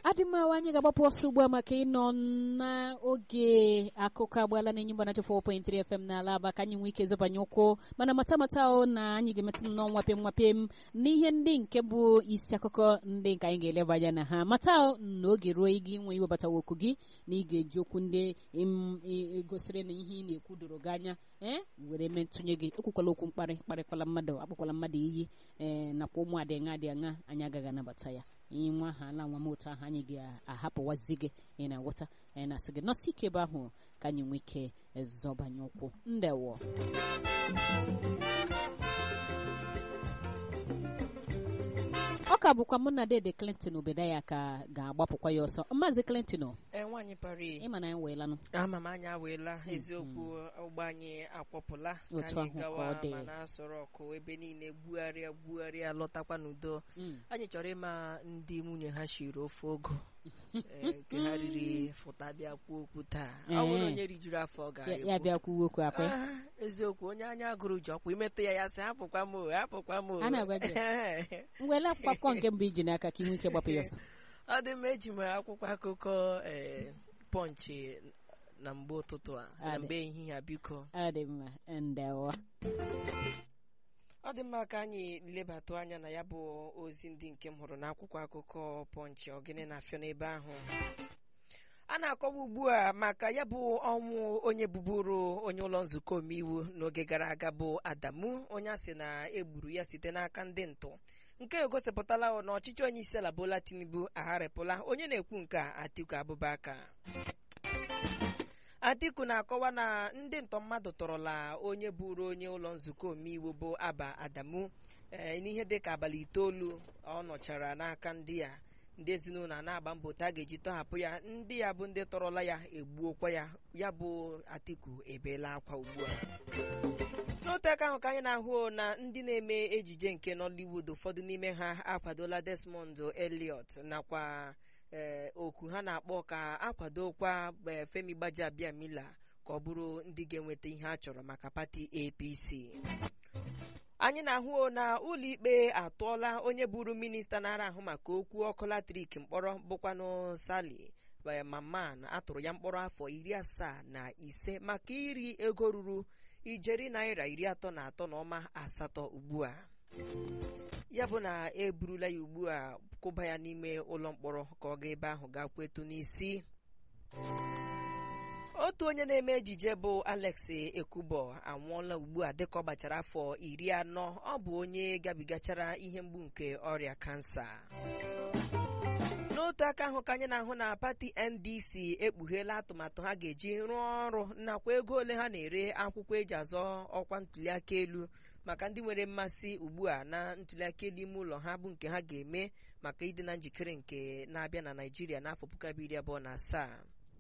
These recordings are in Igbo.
adịmmawa anyị ga-agbapụ ọsọ ugbu a maka ịnọ n'oge akụkọ agbaala na enyi mbanacha 4.3 FM n'ala aba ka anyị nwee ike zọbanye ụkwụ mana mata mata o na anyị ga-emetụ nnọọ nwapem nwapem n'ihe ndị nke bụ isi akụkọ ndị nke anyị ga-eleba anya na ha mata na oge ruo gị nwe iwebatawa okwu gị na ị ga-eji okwu ndị gosiri na ihe ị na-ekwu doro gị anya ee were mee ntụnye gị ekwukwala okwu mkparị kparịkwala mmadụ akpụkwala mmadụ iyi ee nakwa ụmụ adị aṅa dị aṅa anyị agaghị anabata ya ihe nwa aha ala nwa m otu ahụ anyị ga-ahapụwazi gị ị na-aghọta anyị na-asị gị nọsị ike ebe ahụ ka anyị nwee ike zọbanye ụkwụ ndewo ọ ka bụkwa mụ na dede clinton obedaya ka ga-agbapụkwa ya ọsọ maazị clinton ee nwaanyị pari ịma na anyị weelanụ ama m anya aweela eziokwu ụgbọ anyị akwọpụla ka Otu anyị ahụ ka gawa ọ dị. ma na-asọrọ ọkụ ebe niile gbugharịa gbugharịa lọtakwa n'udo Mm. anyị chọrọ ịma ndị nwunye ha shiri ofe ogo ee, nke ha riri fụta bịa kwuo okwu taa ọ bụrụ Ee. onye rijuru afọ ọ Ya- ya ga-ekwu bịa kwuwe okwu akwa ya. Ah, eziokwu onye anya gụrụ ji ọkwa imetụ ya ya sị hapụkwa m o, hapụkwa m o." A na-agwa gị. ngwele akwụkwọ akụkọ nke mbụ iji n'aka ka ị nwee ike gbapụ ya ọsọ ọ dị mma eji m akwụkwọ akụkọ ee, pọnchị na mgbe ụtụtụ a na Adị. mgbe ehihie a biko ọ dị mma ndewo ọ dị mma ka anyị lebatụ anya na ya bụ ozi ndị nke m hụrụ n'akwụkwọ akụkọ pọnchị ọgịnị na-afịọ n'ebe ahụ a na-akọwa ugbu a maka ya bụ ọnwụ onye bụbụrụ onye ụlọ nzukọ omeiwu n'oge gara aga bụ adamu onye a sị na egburu ya site n'aka ndị ntụ nke egosipụtala na ọchịchị onye isi ala bola tinubu agharịpụla onye na-ekwu nke a atiku abụbaka atiku na-akọwa na ndị ntọ mmadụ tọrọla onye bụrụ onye ụlọ nzukọ omeiwu bụ aba adamu ee, n'ihe dịka abalị itoolu ọ nọchara n'aka ndị ya ndị ezinụlọ a na-agba mbọ otu a ga-eji tọhapụ ya ndị ya bụ ndị tọrọla ya egbuokwa ya ya bụ atiku ebeela akwa ugbu a n'otu aka ahụ ka anyị na-ahụ na ndị na-eme ejije nke nollywood ụfọdụ n'ime ha akwadola desmond elliot nakwa ee, oku ha na-akpọ ka akwadokwa ee, femi gbajiabiamila ka ọ bụrụ ndị ga-enweta ihe a chọrọ maka pati apc anyị na-ahụ na ụlọikpe atụọla onye bụrụ minista na-ara ahụ maka okwu ọkụ latrik mkpọrọ bụkwanụ sali ee, maman atụrụ ya mkpọrọ afọ iri asaa na ise maka iri ego ruru ijeri naira iri atọ na atọ na ọma asatọ ugbu a ya bụ na eburula ya ugbu a kụba ya n'ime ụlọ mkpọrọ ka ọ gaa ebe ahụ gaa kwetu n'isi otu onye na-eme ejije bụ alex ekubo anwụọla ugbu a dịka ọ gbachara afọ iri anọ ọ bụ onye gabigachara ihe mgbu nke ọrịa kansa n'otu aka ahụ ka anyị na-ahụ na pati ndc ekpugheela atụmatụ ha ga-eji rụọ ọrụ nakwa ego ole ha na-ere akwụkwọ eji azọ ọkwa ntuliaka elu maka ndị nwere mmasị ugbu a na ntuliaka elu ime ụlọ ha bụ nke ha ga-eme maka ịdị na njikere nke na-abịa na naijiria n'afọ puku abụọ iri abụọ na asaa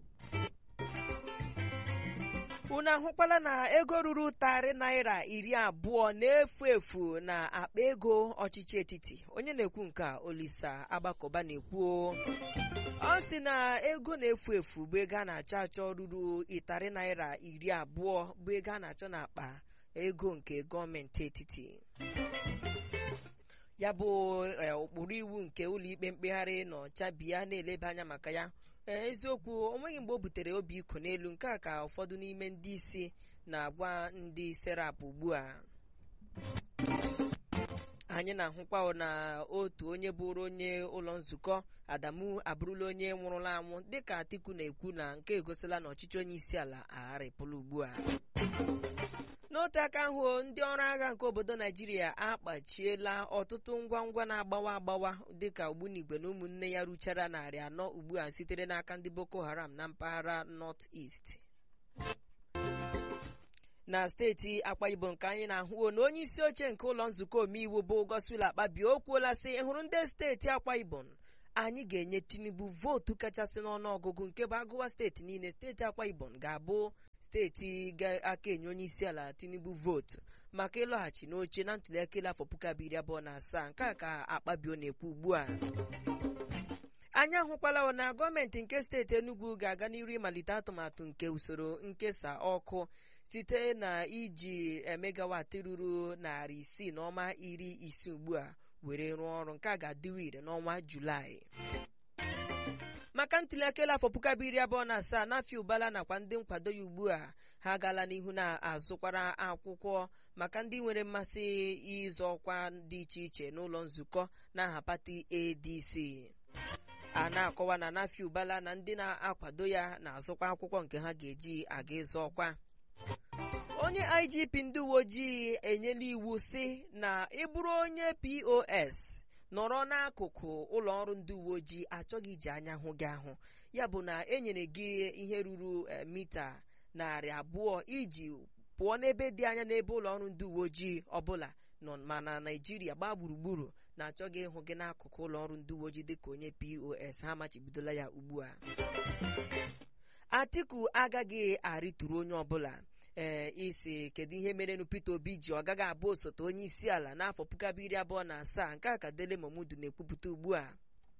unu ahụkwala na ego ruru tarị naira iri abụọ na-efu efu na akpa ego ọchịchị etiti onye na-ekwu nke a olisa agbakọba na-ekwu ọ sị na ego na-efu efu bụ ego a na-achọ achọ ruru ịtarị naira iri abụọ bụ ego a na-achọ n'akpa ego nke gọọmenti etiti ya bụ eh, ụkpụrụ iwu nke ụlọikpe mkpegharị nọ chabia na-eleba anya maka ya ee eziokwu o nweghị mgbe o butere obi iko n'elu nke a ka ụfọdụ n'ime ndị isi na-agwa ndị serap ugbu a anyị na-ahụkwa na otu onye bụrụ onye ụlọ nzukọ adamu abụrụla onye nwụrụla anwụ dịka atiku na-ekwu na nke egosila na ọchịchị onye isi ala agharịpụla ugbu a n'otu aka ahụ ndị ọrụ agha nke obodo naijiria akpachiela ọtụtụ ngwa ngwa na-agbawa agbawa dịka ogbunigwe na ụmụnne ya ruchara narị anọ ugbu a sitere n'aka ndị boko haram na mpaghara north east na steeti akwa ibom nke anyị na-ahụ na onye isi oche nke ụlọ nzukọ omeiwu bụ godswill akpabio o kwuola sị ịhụrụ ndị steeti akwa ibom anyị ga-enye tinubu vootu kachasị n'ọnụọgụgụ nke bụ agụwa steeti niile steeti akwa ibom ga-abụ steeti ga-aka enye onye isi ala tinubu vootu maka ịlọghachi n'oche na ntuliaka elu afọ puku abụọ iri abụọ na asaa nke a ka akpabio na-ekwu ugbu a anyị ahụkwala na gọọmenti nke steeti enugu ga-aga n'iru ịmalite atụmatụ nke usoro nkesa ọkụ site na iji megawatị ruru narị isii na ọma iri isii ugbu a were rụọ ọrụ nke a ga-adịwa ire n'ọnwa julaị maka ntụliaka elu afọ puku abụọ iri abụọ na asaa n'afọ ụbala nakwa ndị nkwado ya ugbu a ha agaala n'ihu na-azụkwara akwụkwọ maka ndị nwere mmasị ịzọ ọkwa dị iche iche n'ụlọ nzukọ n'aha pati adc a na-akọwa na n'afọ ụbala na ndị na-akwado ya na-azụkwa akwụkwọ nke ha ga-eji aga ịzọ ọkwa onye igp ndị uwe ojii enyela iwu si na ịbụrụ onye pos nọrọ n'akụkụ ụlọ ọrụ ndị uwe ojii achọghị iji anya hụ gị ahụ ya bụ na enyere gị ihe ruru mita narị abụọ iji pụọ n'ebe dị anya n'ebe ụlọ ọrụ ndị uwe ojii ọbụla nọ ma na naijiria gbaa gburugburu na-achọghị ịhụ gị n'akụkụ ụlọ ọrụ ndị uwe ojii dịka onye pos ha machibidola ya ugbu a atiku agaghị arịturu onye ọbụla ee isi kedu ihe merenụ Peter Obi ji ọ gaghị abụ osote onye isi ala n'afọ puku abụọ iri abụọ na asaa nke a ka Dele Momodu na-ekwupụta ugbu a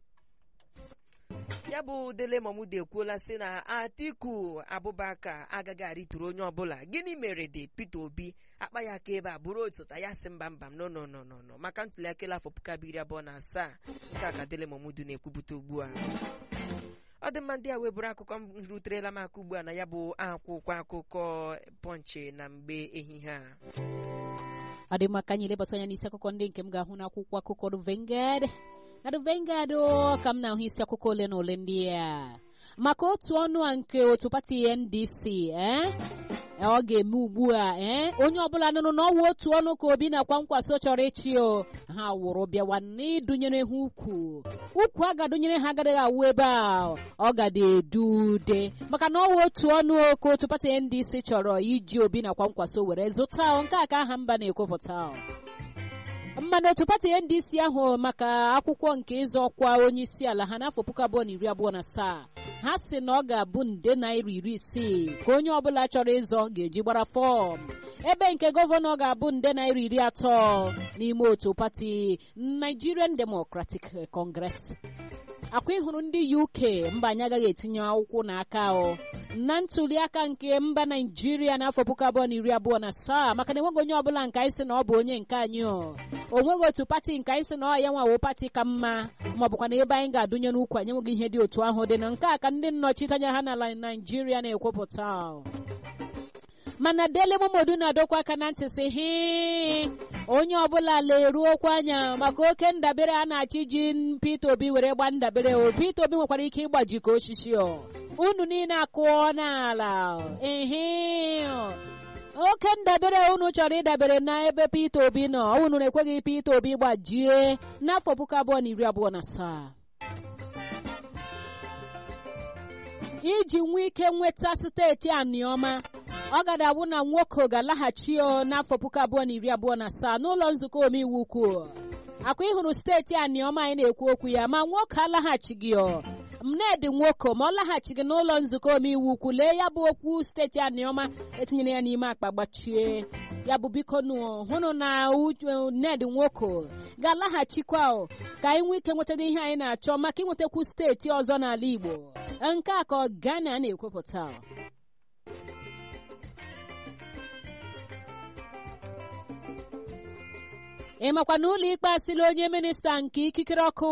ya bụ Dele Momodu ekwuola sị na Atiku Abubakar agaghị arịturu onye ọbụla gịnị mere dị Peter Obi akpa ya aka ebe a bụrụ osote ya sị mba mba no no no no maka ntụliaka afọ puku abụọ iri abụọ na asaa nke a ka Dele Momodu na-ekwupụta ugbu a ọ dị mma ndị a webụrụ akụkọ m ruterela m aka ugbu a na ya bụ akwụkwọ akụkọ pọnchị na mgbe ehihie a ọ dị mma ka anyị lebata anya n'isi akụkọ ndị nke m ga-ahụ n'akwụkwọ akụkọ The Vanguard na The Vanguard ka m na-ahụ isi akụkọ ole na ole ndị a maka otu ọnụ a nke otu pati NDC eh? ọ ga-eme ugbu a ee onye ọbụla nụrụ na ọwụ otu ọnụ ka obi na-akwa nkwaso chọrọ ịchị o ha wụrụ bịawa n'ịdụnyere ha ukwu ukwu a ga-adụnyere ha agaghị awụ ebe a ọ gada edude maka na ọwụ otu ọnụ ka otu pati ndc chọrọ iji obi na-akwa nkwaso were zụta nke a ka aha mba na-ekwupụta mmanụ otu pati ndc ahụ maka akwụkwọ nke ịzọ ọkwa onye isi ala ha n'afọ puku abụọ na iri abụọ na asaa ha si na ọ ga-abụ nde naira iri isii ka onye ọbụla chọrọ ịzọ ga-eji gbara fọm ebe nke gọvanọ ga-abụ nde naira iri atọ n'ime otu pati Nigerian Democratic Congress akwa ịhụrụ ndị UK mba anyị agaghị etinye akwụkwọ n'aka o na ntuli aka nke mba naijiria n'afọ puku abụọ na iri abụọ na asaa maka na enweghị onye ọbụla nke anyị sị na ọ bụ onye nke anyị o onweghị otu pati nke anyị sị na ọ ya nwawo pati ka mma ma ọ bụkwa na ebe anyị ga-adụnye n'ukwu anyị enweghị ihe dị otu ahụ dị na nke a ka ndị nnọchiteanya ha n'ala naijiria na-ekwupụta mana Dele Momodu na-adọkwa aka na ntị sị hị onye ọbụla leruokwa anya maka oke ndabere a na-achị ji Peter Obi were gba ndabere o Peter Obi nwekwara ike ịgbaji ka osisi o unu niile akụọ n'ala ehe oke ndabere unu chọrọ ịdabere n'ebe Peter Obi nọ unu na-ekweghị Peter Obi gbajie n'afọ puku abụọ na iri abụọ na asaa iji nwee ike nweta steeti aniọma ọ gada abụ na nwoke ga-alaghachi n'afọ puku abụọ na iri abụọ na asaa n'ụlọ nzukọ omeiwu ukwu akwa ịhụrụ steeti aniọma anyị na-ekwu okwu ya ma nwoke alaghachighị mnedi nwoke ma ọ laghachighị n'ụlọ nzukọ omeiwu ukwu lee ya bụ okwu steeti aniọma etinyere ya n'ime akpa gbachie ya bụ biko hụrụ na ned nwoke ga-alaghachikwa ka anyị nwee ike nwetara ihe anyị na-achọ maka ịnwetakwu steeti ọzọ n'ala igbo nke a ka Ghana na-ekwupụta ị makwa na ụlọ ikpe asịla onye minista nke ikikere ọkụ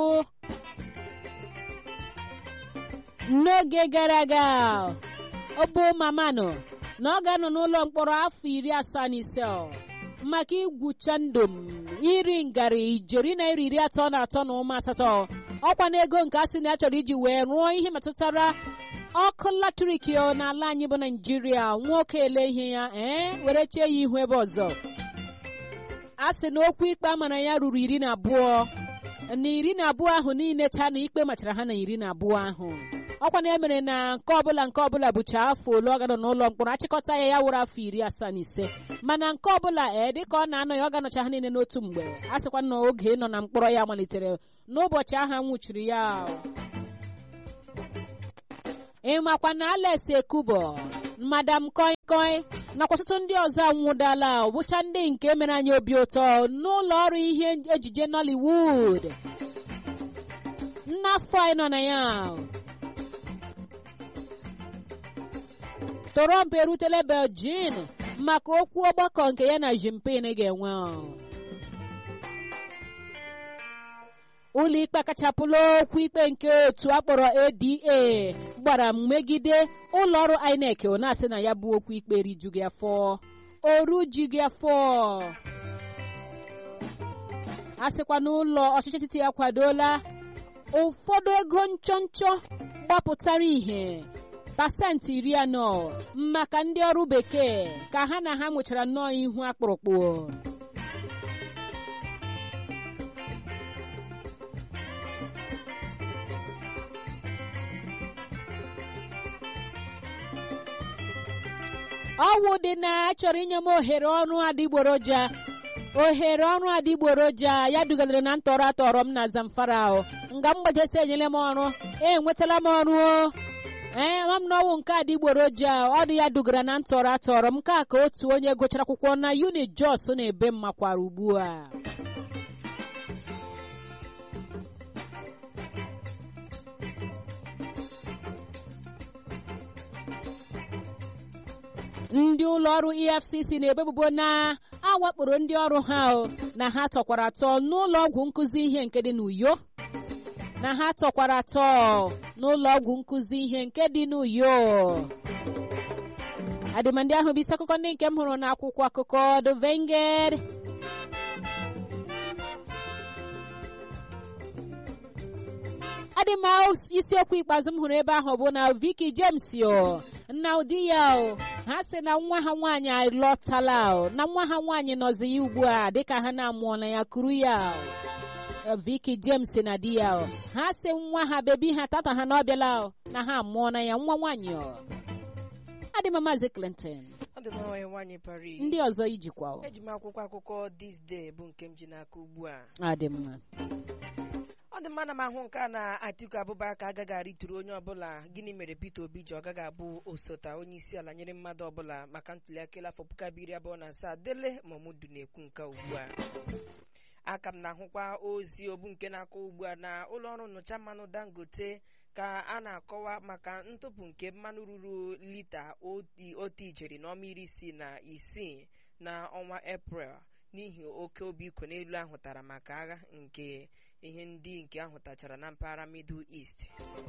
n'oge gara aga ọ bụ mamanụ na ọ ga-anọ n'ụlọ mkpọrọ afọ iri asaa na ise maka igwucha ndụ m iri ngarị ijeri naira iri atọ na atọ na ụma asatọ ọkwa na ego nke asị na ya chọrọ iji wee rụọ ihe metụtara ọkụ latrik n'ala anyị bụ naijiria nwoke ele ihe ya ee were chee ya ihu ebe ọzọ a sị na okwu ikpe a mara ya ruru iri na abụọ na iri na abụọ ahụ niile cha na ikpe machara ha na iri na abụọ ahụ ọkwa na emere na nke ọbụla nke ọbụla bụcha afọ ole ọ gara n'ụlọ mkpọrọ achịkọta ya ya wụrụ afọ iri asaa na ise mana nke ọbụla ee dịka ọ na-anọ ya ọ ga-anọcha ha niile n'otu mgbe a sịkwa na oge ịnọ na mkpọrọ ya malitere n'ụbọchị ahụ nwụchiri ya ịmakwa na Alex Ekubo madam koi koi nakwa ọtụtụ ndị ọzọ anwụdala bụcha ndị nke mere anyị obi ụtọ n'ụlọ ọrụ ihe ejije Nollywood n'afọ anyị nọ na ya Trump erutela Beijing maka okwu ọgbakọ nke ya na Jinping ga-enwe ụlọikpe akachapụla okwu ikpe nke otu akpọrọ ada gbara megide ụlọọrụ inec na-asị na ya bụ okwu ikpe rijughị afọ orujughị afọ a sịkwa n'ụlọ ọchịchị etiti akwadola ụfọdụ ego nchọnchọ gbapụtara ihe pasentị iri anọ maka ndị ọrụ bekee ka ha na ha nwechara nnọọ ihu akpụrụkpụ ọwụ dị na achọrọ inye m ohere ọrụ adịgboroja ohere ọrụ adịgboroja ya dugalere na ntọrọ atọrọ m na zamfara nga m gbajesi enyela m ọrụ enwetala m ọrụ ee ma m na ọwụ nke adịgboroja ọ dị ya dugara na ntọrọ atọrọ m nke a ka otu onye gụchara akwụkwọ na uni jos na-ebe m makwara ugbu a ndị ụlọ ọrụ efcc na-ebebubo na awakporo ndị ọrụ ha na ha tọkwara atọ n'ụlọ ọgwụ nkụzi ihe nke dị n'uyo na ha tọkwara atọ n'ụlọ ọgwụ nkụzi ihe nke dị n'uyo adịmandị ahụ bụ isi akụkọ ndị nke m hụrụ n'akwụkwọ akụkọ The Vanguard adị m isiokwu ikpeazụ m hụrụ ebe ahụ bụ na Vicky James o na ụdị ya o ha sị na nwa ha nwaanyị alọtala o na nwa ha nwaanyị nọzi ya ugbu a dịka ha na-amụọla ya kuru ya o Vicky James na di ya o ha sị nwa ha bebi ha tata ha na ọ bịala o na ha amụọla ya nwa nwaanyị o adị m maazị Clinton ọ dị mma nwanyị nwaanyị pari ndị ọzọ ijikwa o eji m akwụkwọ akụkọ this day bụ nke m ji n'aka ugbu a adị mma ọ dị mma na m ahụ nke a na Atiku Abubakar agaghị arịtụrụ onye ọbụla gịnị mere Peter Obi ji ọ gaghị abụ osote onye isi ala nyere mmadụ ọbụla maka ntụliaka elu afọ puku abụọ iri abụọ na asaa Dele Momodu na-ekwu nke ugbu a aka m na-ahụkwa ozi obu nke na-akọ ugbu a na ụlọọrụ nnụcha mmanụ Dangote ka a na-akọwa maka ntụpụ nke mmanụ ruru lita otu ijeri na ọma iri isii na isii na ọnwa Eprel n'ihi oke obi iko n'elu ahụtara maka agha nke ihe ndị nke ahụtachara na mpaghara Middle East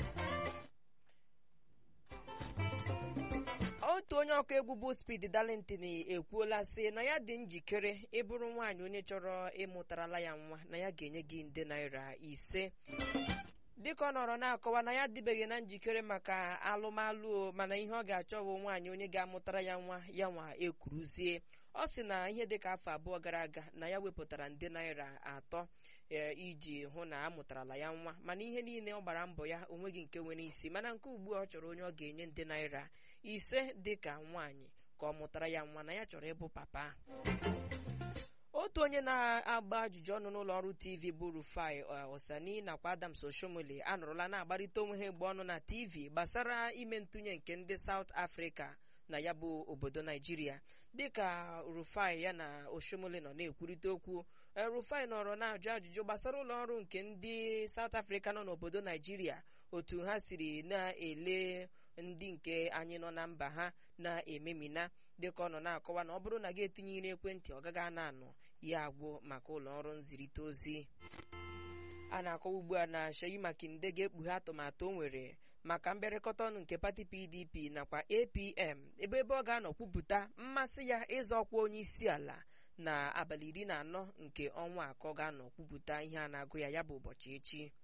otu onye ọkụ egwu bụ Speed Darlington ekwuola sị na ya dị njikere ịbụrụ nwaanyị onye chọrọ ịmụtarala ya nwa na ya ga-enye gị nde naira ise dịka ọ nọrọ na-akọwa na ya adịbeghị na njikere maka alụmalụ mana ihe ọ ga-achọ bụ nwaanyị onye ga-amụtara ya nwa ya nwa ekwuruzie ọ sị na ihe dịka afọ abụọ gara aga na ya wepụtara nde naira atọ iji hụ na amụtarala ya nwa mana ihe niile ọ gbara mbọ ya onweghị nke nwere isi mana nke ugbu a ọ chọrọ onye ọ ga-enye nde naira ise dịka nwaanyị ka ọ mụtara ya nwa na ya chọrọ ịbụ papa otu onye na-agba ajụjụ ọnụ n'ụlọ ọrụ tv bụ Rufai Osani nakwa Adams Oshomole anụrụla na-agbarịta onwe ha egbe ọnụ na tv gbasara ime ntụnye nke ndị South Africa na ya bụ obodo Naijiria dịka Rufai ya na Oshomole nọ na-ekwurịta okwu Rufai nọrọ na-ajụ ajụjụ gbasara ụlọ ọrụ nke ndị South Africa nọ n'obodo Naijiria otu ha siri na-ele ndị nke anyị nọ na mba ha na-ememina dịka ọ nọ na-akọwa na ọ bụrụ na gị etinyere ekwentị ọ gaghị ana anọ ya agwụ maka ụlọ ọrụ nzirịta ozi a na-akọwa ugbu a na Seyi Makinde ga-ekpughe atụmatụ o nwere maka mbịarịkọta ọnụ nke pati PDP nakwa APM ebe ebe ọ ga-anọ kwupụta mmasị ya ịzọ ọkwa onye isi ala na abalị iri na anọ nke ọnwa akọ ga-anọ kwupụta ihe a na-agụ ya ya bụ ụbọchị echi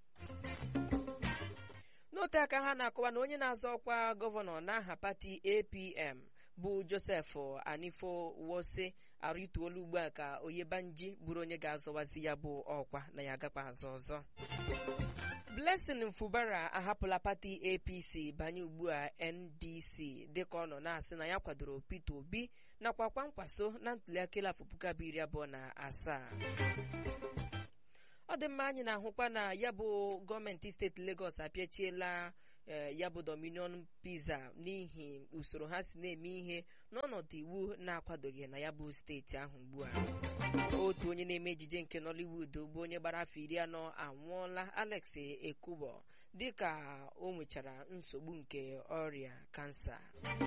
n'ote aka ha na-akọwa na onye na-azọ ọkwa gọvanọ n'aha pati APM bụ Joseph Anifo Wose arịtuola ugbu a ka Oyebanji bụrụ onye ga-azọwazi ya bụ ọkwa na ya agakwa azọ ọzọ Blessing Mfubara ahapụla pati APC banye ugbu a NDC dịka ọ nọ na-asị na ya kwadoro Peter Obi nakwa kwankwaso na ntụliaka afọ puku abụọ iri abụọ na asaa ọ dị mma anyị na-ahụkwa na ya bụ gọọmenti steeti Lagos apịachiela ya bụ Dominion Pizza n'ihi usoro ha si na-eme ihe n'ọnọdụ iwu na-akwadoghị na ya bụ steeti ahụ ugbu a otu onye na-eme ejije nke Nollywood bụ onye gbara afọ iri anọ anwụọla Alex Ekubo dịka o nwechara nsogbu nke ọrịa kansa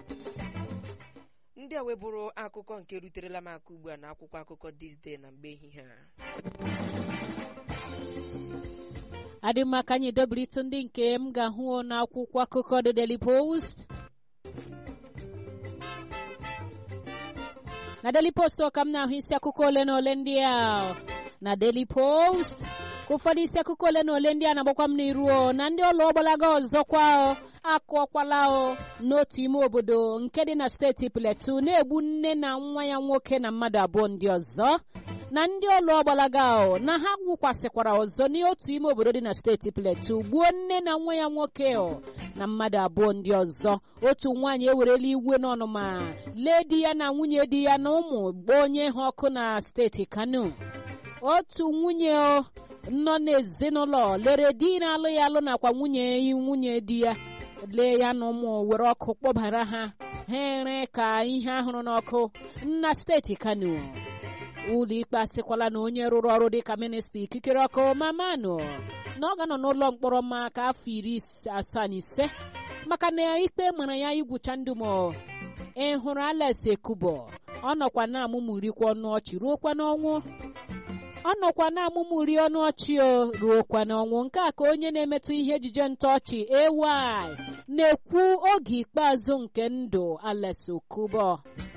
ndị a webụrụ akụkọ nke ruterela m aka ugbu a na akwụkwọ akụkọ This Day na mgbe ehihie a adị mma ka anyị dobritụ ndị nke m ga-ahụ n'akwụkwọ akụkọ The Daily Post na Daily Post ka m na-ahụ isi akụkọ ole na ole ndị a na Daily Post ụfọdụ isi akụkọ ole na ole ndị a na-agbakwa m n'iru na ndị ụlọ ọgbalaga ọzọkwa akụọkwala o n'otu ime obodo nke dị na steeti Plateau na-egbu nne na nwa ya nwoke na mmadụ abụọ ndị ọzọ na ndị ụlọ ọgbalaga o na ha gwụkwasịkwara ọzọ n'otu ime obodo dị na steeti Plateau gbuo nne na nwa ya nwoke o na mmadụ abụọ ndị ọzọ otu nwaanyị ewerela iwe n'ọnụma lee di ya na nwunye di ya na ụmụ gbaa onye ha ọkụ na steeti Kano otu nwunye nọ n'ezinụlọ lere di na-alụ ya alụ nakwa nwunye nwunye di ya lee ya na ụmụ were ọkụ kpọbara ha ha ere ka ihe ahụrụ n'ọkụ na steeti Kano ụlọ ikpe asịkwala na onye rụrụ ọrụ dịka minista ikikere ọkụ mamanụ na ọ ga-anọ n'ụlọ mkpọrọ maka afọ iri asaa na ise maka na ikpe mara ya igwucha ndụ ma ị hụrụ Alex Ekubo ọ nọkwa na-amụmụrikwa ọnụ ọchị ruokwa n'ọnwụ ọ nọkwa na-amụmụri ọnụ ọchị o ruokwa n'ọnwụ nke a ka onye na-emetụ ihe ejije ntọọchị AY na-ekwu oge ikpeazụ nke ndụ Alex Ekubo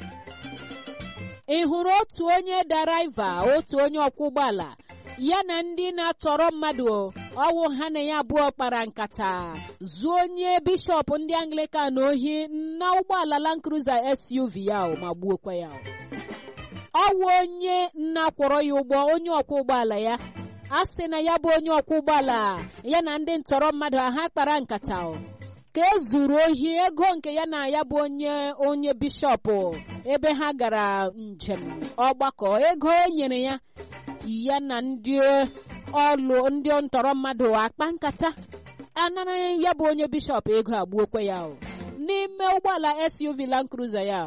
ị hụrụ otu onye daraiva otu onye ọkwọ ụgbọala ya na ndị na-atọrọ mmadụ ọwụ ha na ya abụọ kpara nkata zuo onye bishọp ndị Anglican ohi na ụgbọala Land Cruiser SUV ya ma gbuokwa ya ọwụ onye na-akwọrọ ya ụgbọ onye ọkwọ ụgbọala ya a sị na ya bụ onye ọkwọ ụgbọala ya na ndị ntọrọ mmadụ ha kpara nkata ka e zuru ohi ego nke ya na ya bụ onye onye bishọp ebe ha gara njem ọgbakọ ego e nyere ya ya na ndị ọlụ ndị ntọrọ mmadụ akpa nkata anara ya bụ onye bishọp ego agbuokwe ya n'ime ụgbọala SUV Land Cruiser ya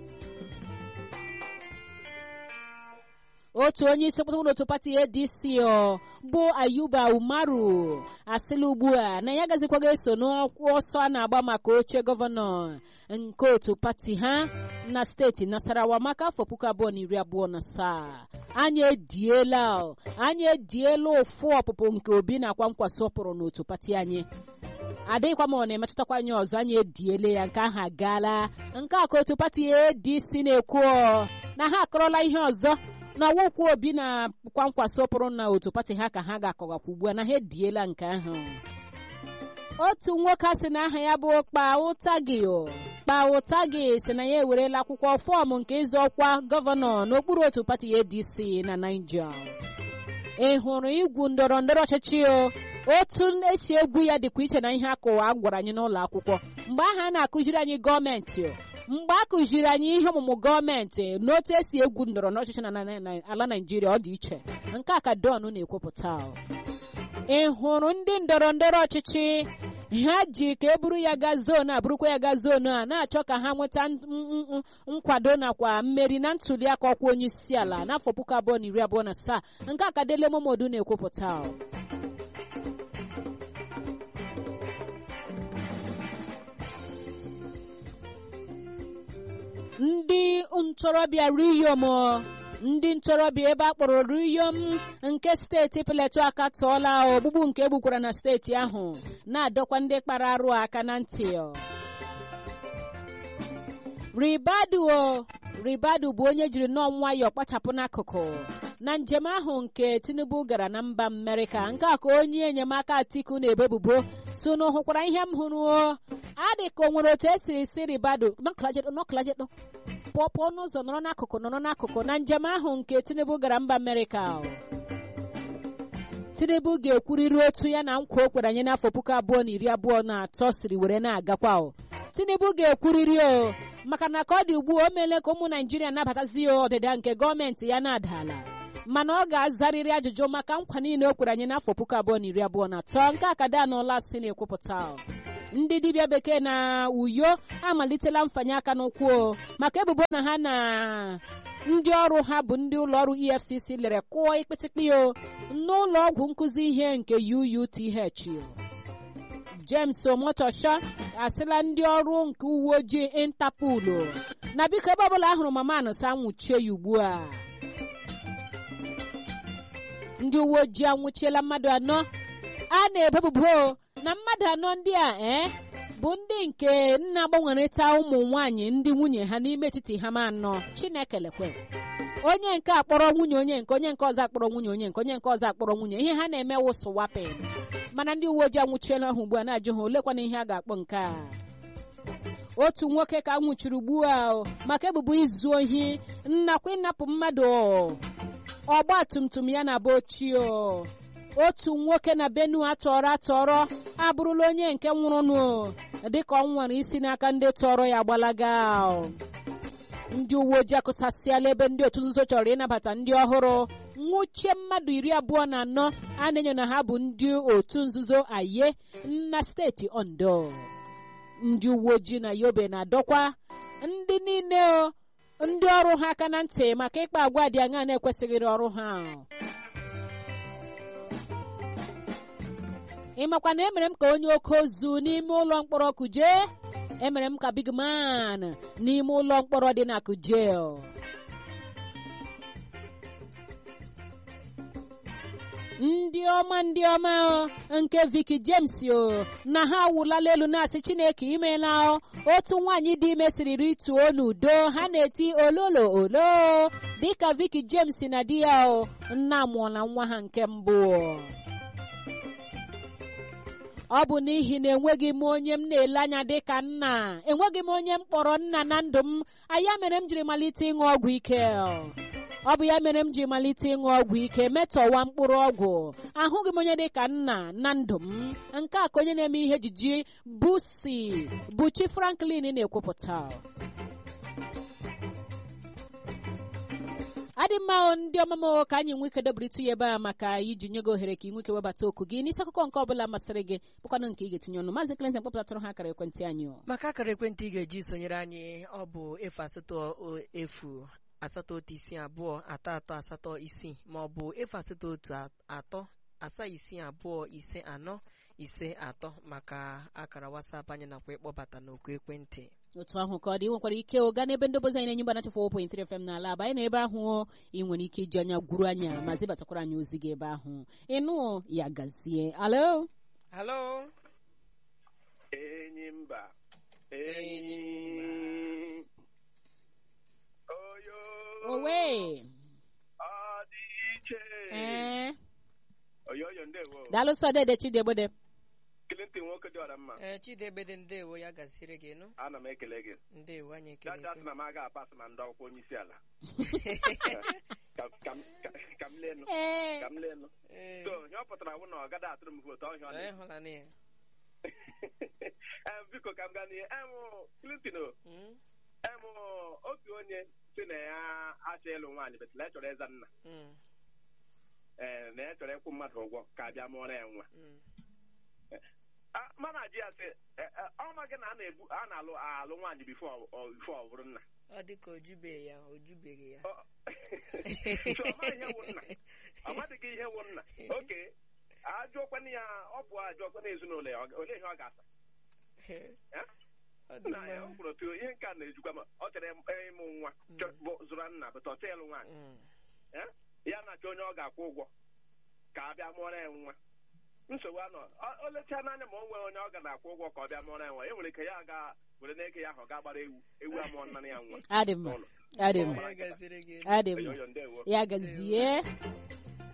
otu onye isi kpụtụrụ n'otu pati ADC bụ Ayuba Umaru asịla ugbu a na ya gazikwaga eso n'ọsọ a na-agba maka oche gọvanọ nke otu pati ha na steeti Nasarawa maka afọ puku abụọ na iri abụọ na asaa anyị ediela anyị ediela ụfụ ọpụpụ nke obi na-akwa nkwaso pụrụ n'otu pati anyị adịghịkwa ma ọ na-emetụtakwa anyị ọzọ anyị ediele ya nke ahụ agaala nke a ka otu pati ADC na-ekwu na ha akọrọla ihe ọzọ na ọwụkwụ obi na kwankwaso pụrụ na otu pati ha ka ha ga-akọgakwa ugbu a na ha ediela nke ahụ otu nwoke a sị na aha ya bụ Kpaụtagi Kpaụtagi si na ya ewerela akwụkwọ fọọmụ nke ịzọ ọkwa gọvanọ n'okpuru otu pati ADC na Naija ị hụrụ igwu ndọrọ ndọrọ ọchịchị o otu esi egwu ya dịkwa iche na ihe akụwa gwara anyị n'ụlọ akwụkwọ mgbe ahụ a na-akụziri anyị gọọmenti mgbe a kụziri anyị ihe ọmụmụ gọọmenti n'otu esi egwu ndọrọ n'ọchịchị na ala Naịjirịa ọ dị iche nke a ka Don na-ekwupụta ị hụrụ ndị ndọrọ ndọrọ ọchịchị ha ji ka e buru ya gaa zonu a burukwa ya gaa zonu a na-achọ ka ha nweta nkwado nakwa mmeri na ntuli aka ọkwa onye isi ala n'afọ puku abụọ na iri abụọ na asaa nke a ka Dele Momodu na-ekwupụta ndị ntorobịa riyom ndị ntorobịa ebe a kpọrọ riyom nke steeti Plateau akatọọla ogbugbu nke egbukwara na steeti ahụ na-adọkwa ndị kpara arụ aka na ntị ribadu ribadu bụ onye jiri nnọọ nwayọọ kpachapụ n'akụkụ na njem ahụ nke Tinubu gara na mba Amerịka nke a ka onye enyemaka Atiku na-ebebubo so na hụkwara ihe m hụrụ adị ka o nwere otu esiri si ribadu nọkụlajedo pụọ pụọ n'ụzọ nọrọ n'akụkụ nọrọ n'akụkụ na njem ahụ nke Tinubu gara mba Amerịka Tinubu ga-ekwurịrị otu ya na nkwa o kwere anyị n'afọ puku abụọ na iri abụọ na atọ siri were na-agakwa Tinubu ga-ekwurịrị o maka na ka ọ dị ugbu o meele ka ụmụ Naijiria nabatazi ọdịda nke gọọmenti ya na-adala mana ọ ga-azarịrị ajụjụ maka nkwa niile o kwere anyị n'afọ puku abụọ na iri abụọ na atọ nke akada n'ụlọ si na-ekwupụta ndị dibịa bekee na uyo amalitela mfanye aka n'ụkwụ maka ebubo na ha na ndị ọrụ ha bụ ndị ụlọọrụ EFCC lere kụọ ikpịtịkpị o n'ụlọ ọgwụ nkụzi ihe nke UUTH James Omotosha asịla ndị ọrụ nke uwe ojii Interpol na biko ebe ọbụla ahụrụ mama anụsa nwụchie ya ugbu a ndị uwe ojii anwụchiela mmadụ anọ a na-ebebubo na mmadụ anọ ndị a ee bụ ndị nke nna gbanwerịta ụmụ nwanyị ndị nwunye ha n'ime etiti ha ma anọ chineke lekwe onye nke akpọrọ nwunye onye nke onye nke ọzọ akpọrọ nwunye onye nke onye nke ọzọ akpọrọ nwunye ihe ha na-eme wụsụ wapin mana ndị uwe ojii anwụchiela ha ugbu a na-ajụ ha olekwana ihe a ga-akpọ nke a otu nwoke ka nwụchiri ugbu a maka ebubo izu ohi nakwa ịnapụ mmadụ ọgba tum tum ya na be ochie otu nwoke na benue atọrọ atọrọ abụrụla onye nke nwụrụnụ dịka ọ nwere isi n'aka ndị tọrọ ya gbalaga ndị uwe ojii akụsasịala ebe ndị otu nzuzo chọrọ ịnabata ndị ọhụrụ nwụchie mmadụ iri abụọ na anọ a na-enyo na ha bụ ndị otu nzuzo aye na steeti ondo ndị uwe ojii na yobe na-adọkwa ndị niile ndị ọrụ ha aka na ntị maka ịkpa agwa dị aṅa na-ekwesịghịrị ọrụ ha ịmakwa na emere m ka onye oke ozu n'ime ụlọ mkpọrọ kuje emere m ka big man n'ime ụlọ mkpọrọ dị na kuje ndị ọma ndị ọma nke Vicky James o na ha awụlala elu na-asị Chineke imeela otu nwaanyị dị ime siri rituo n'udo ha na-eti ololo olo dịka Vicky James na di ya o nna mụọla nwa ha nke mbụ ọ bụ n'ihi na enweghị m onye m na-ele anya dịka nna enweghị m onye m kpọrọ nna na ndụ m anya mere m jiri malite ịṅụ ọgwụ ike ọ bụ ya mere m ji malite ịṅụ ọgwụ ike metọwa mkpụrụ ọgwụ ahụghị m onye dịka nna na ndụ m nke a ka onye na-eme ihe ejiji busi buchi franklin na-ekwupụta adị mma ndị ọma m ka anyị nwee ike dobere ya ebe a maka iji nye gị ohere ka ị nwee ike webata okwu gị n'isi akụkọ nke ọbụla masịrị gị bụkwanụ nke ị ga-etinye ọnụ maazị Clinton kpọpụtatụrụ ha akara ekwentị anyị maka akara ekwentị ị ga-eji sonyere anyị ọ bụ efu asatọ efu asatọ otu isii abụọ atọ atọ asatọ isii ma ọ bụ efu asatọ otu atọ asaa isii abụọ ise anọ ise atọ maka akara WhatsApp anyị nakwa ịkpọbata n'oku ekwentị otu ahụ ka ọ dị nwekwara ike ụga n'ebe ndobozi anyị na-enye mgbanacha 4.3 FM n'ala aba anyị na ebe ahụ ị nwere ike iji anya gwuru anya ma zibatakwara anyị ozi gị ebe ahụ ịnụ ya gazie alo halo enyi mba enyi oyo owe ọ dị iche ee oyoyo ndewo daalụ sọ dede chidiebode Clinton nwoke dị ọra mma ee chidebede ndewo ya gaziri gị nụ ana m ekele gị ndewo anyị ekele jaja sị na m aga apasị ma ndị akwụkwọ onye isi ala Ka- ka m- ka- ka m lenụ ee ka m lenụ ee so ihe ọ pụtara bụ na ọ gada atụrụ m vootu ọhịa ọ anyị dị hụla na ya Em, biko ka m gaa n'ihe em Clinton o Mm, em otu onye si na ya achọ ịlụ nwaanyị betụla ya chọrọ ịza nna mm, ee na ya chọrọ ịkwụ mmadụ ụgwọ ka a bịa mụọrọ ya nwa mm. Ah, mana ji ya sị eh, eh, ọ ma gị na a na-ebu a na-alụ alụ nwaanyị bifo ọ bifo ọ bụrụ nna ọ dị ka ojubeghị ya ojubeghị ya Ọ- so ọ maghị ihe wụ nna ọ madịghị ihe wụ nna oke ajụọkwana ya ọ pụọ ajụọkwana ezinụlọ ya ọ- olee ihe ọ ga-asa Eh? ọ dị na ya ọ mma kwuru otu ihe nke a na-ejikwa ma ọ chọrọ ịm- ịmụ nwa chọ- bụ zụrụ nna bụta ọchọ ịlụ nwaanyị Mm, Eh? ya na-achọ onye ọ ga-akwụ ụgwọ ka a bịa mụọrọ ya nwa nsogbu anọ O- o lechaa n'anya ma o nwere onye ọ ga na-akwụ ụgwọ ka ọ bịa mụọrọ ya nwa e nwere ike ya ga were n'eke ya ahụ ga gbara ewu ewu amụọ nna ya nwa adị mma n'ụlọ adị mma ya gaziri gị nụ. adị mma oyoyo ndewo ya gazie